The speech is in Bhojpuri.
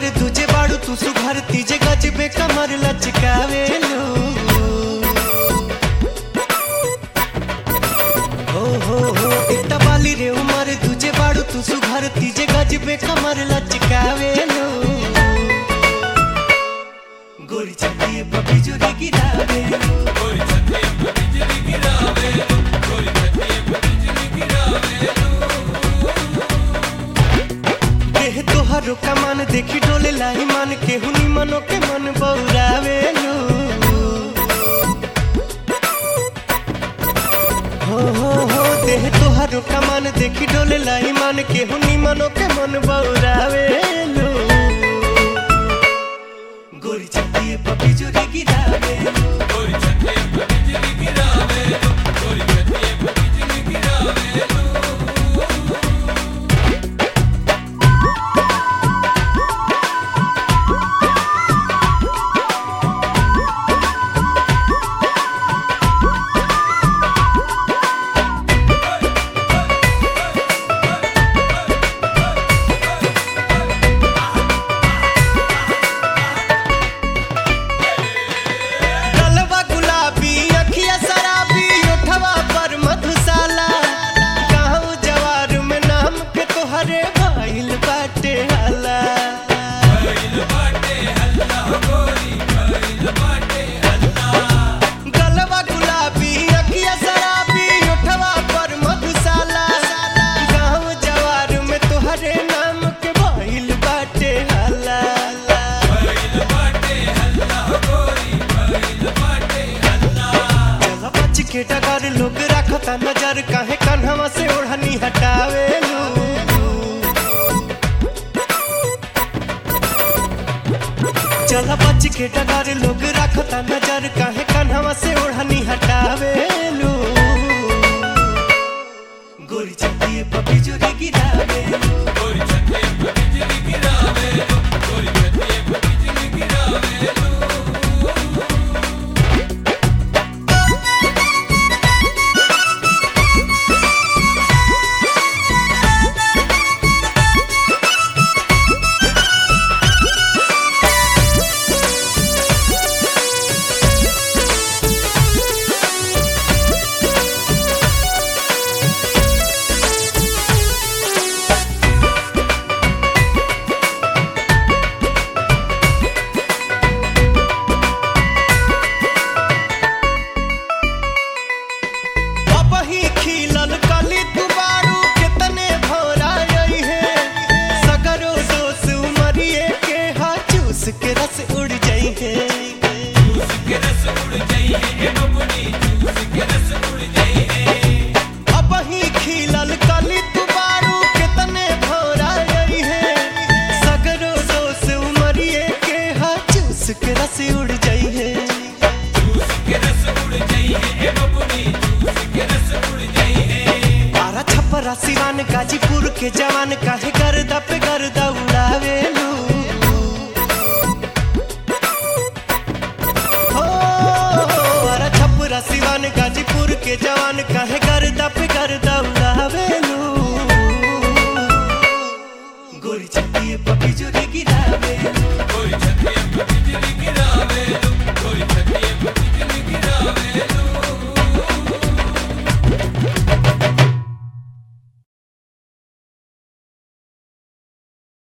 उमर तुझे बाड़ू तू सुघर तीजे गजबे कमर लचकावेलू हो हो हो इतना बाली रे उमर तुझे बाड़ू तू सुघर तीजे गजबे कमर लचकावेलू गोरी चलिए पपी जोरी गिरावेलू देह तोहरो कमान देखी डोले लाई मन के हुनी मनो के मन बौरावेलू हो हो हो देह तोहरो कमान देखी डोले लाई मन के हुनी मनो के मन बौरावेलू गोरी चलिए पपी जोरी गिरावेलू गलवा गुलाबी अखिया शराबी ओठवा पर मधुशाला गाँव जवार में नाम के तोहरे भइल बाटे हाला गलवा गुलाबी अखिया शराबी ओठवा पर मधुशाला गाँव जवार में तोहरे नाम के भइल बाटे हाला चला बच के डगर लोग रखता नजर काहे कन्हवा से ओढ़नी हटावेलू चला बच के डगर लोग रखता नजर काहे कन्हवा से ओढ़नी हटावेलू गोरी चलिए पपी जोरी गिरावेलू अब ही खिलल कली दुबारू कितने भौरा आई है सगरो दोस उमरिए के हा चूस के रस उड़ जाई है अब ही खिलल कली दुबारू कितने भौरा आई है सगरो दोस उमरिए के हा चूस के रस उड़ जाई है बारह छप्परा सिवान गाजीपुर के जवान काहे गर्दा पे गर्दा उड़ावेलू हो बारह छप्परा सिवान गाजीपुर के जवान काहे गर्दा पे गर्दा उड़ावेलू गोरी चलिए पपी जोरी गिरावेलू